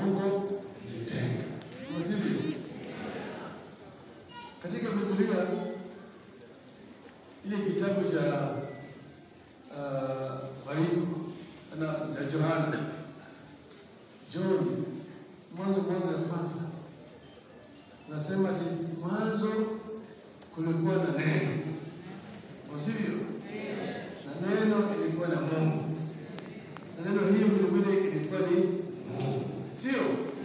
uongo kujitenga. Sivyo? Katika Biblia ile kitabu cha uh, Mariko na ya Yohana John mwanzo mwanzo ya kwanza nasema ati mwanzo kulikuwa na neno, sivyo? Na neno ilikuwa na Mungu, na neno hiyo vilevile ilikuwa ni Mungu, sio?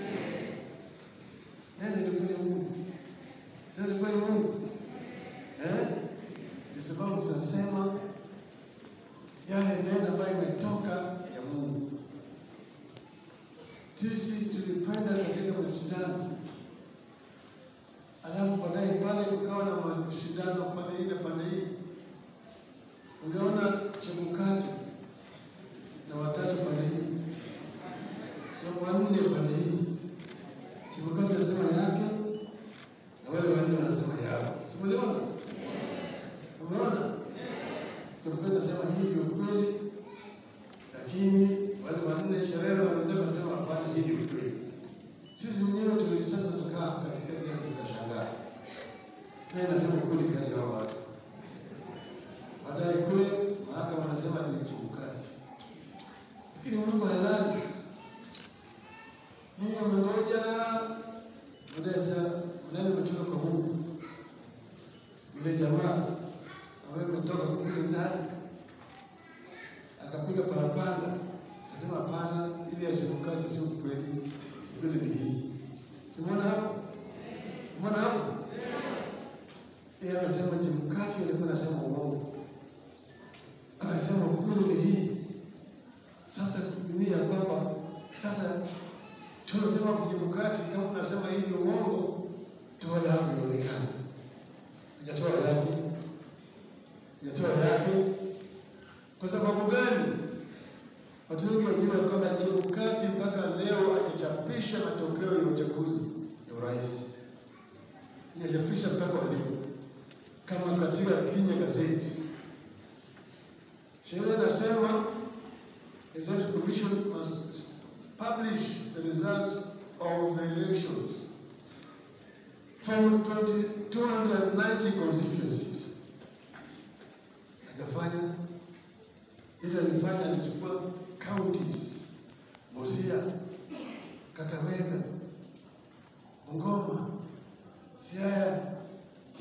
Neno ilikuwa ni Mungu, sio? Ilikuwa ni Mungu eh? Kwa sababu tunasema yale neno ambayo imetoka ya Mungu. Sisi tulipenda katika mashindano, alafu baadaye pale kukawa na mashindano pande hii na pande hii. Uliona Chebukati na watatu pande hii na wanne pande hii. Chebukati anasema yake na wale wanne wanasema yao, si umeona? Umeona? Chebukati anasema hii ndio kweli, lakini wale wanne Sherero na wenzake wanasema hapana, hii ndio kweli. Sisi wenyewe tuli sasa tukaa katikati ya tukashangaa, naye anasema kweli kati ya hao watu. Baadaye kule mahakama wanasema ni Chebukati, lakini Mungu halali. Mungu amengoja Mdesa, mnene umetoka kwa Mungu. Yule jamaa ambaye umetoka kule ndani akapiga parapanda, akasema hapana, ili ya Chebukati sio kweli, kweli ni hii. Simona hapo, simona hapo. Yeye akasema Chebukati alikuwa anasema uongo, akasema kweli ni hii. Sasa ni ya kwamba sasa tunasema kwa Chebukati, kama unasema hii ni uongo, toa yako ionekane. Hajatoa yake, hajatoa yake. Kwa sababu gani? Watu wengi wajua kwamba Chebukati mpaka leo hajachapisha matokeo ya uchaguzi ya urais, hajachapisha mpaka leo kama katika Kenya gazeti. Sheria inasema Electoral Commission must publish the result of the elections from 20 290 constituencies. Hajafanya ile alifanya, alichukua counties